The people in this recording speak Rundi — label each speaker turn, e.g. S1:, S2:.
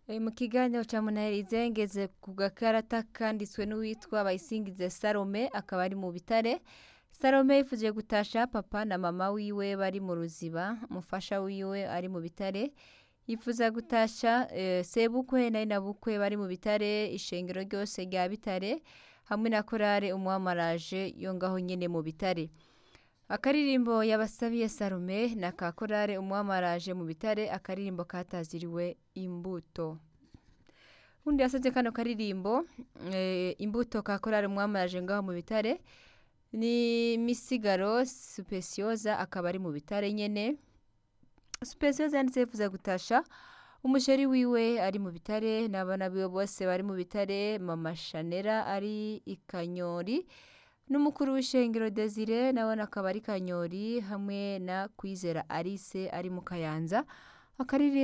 S1: Eh, mu kiganiro ca munaherize ngeze ku gakarata kanditswe n'uwitwa bayisingize salome akaba ari mu bitare salome yifuje gutasha papa na mama wiwe bari mu ruziba umufasha wiwe ari mu bitare yifuza gutasha eh, sebukwe na inabukwe bari mu bitare ishengero ryose rya bitare hamwe na korale umwamaraje yo ngaho nyene mu bitare akaririmbo yabasabiye salome na ka korale umwamaraje mu bitare akaririmbo kataziriwe imbuto undi yasabye kano karirimbo eh, imbuto ka korale umwamaraje ngaho mu bitare ni misigaro supesiyoza akaba ari mu bitare nyene supesiyoza yanditse yifuza gutasha umusheri wiwe ari mu bitare n'abana biwe bose bari mu bitare mama shanera ari ikanyori n'umukuru w'ishengero desire nawe akaba ari kanyori hamwe na kwizera alice ari mu kayanza akaririmbo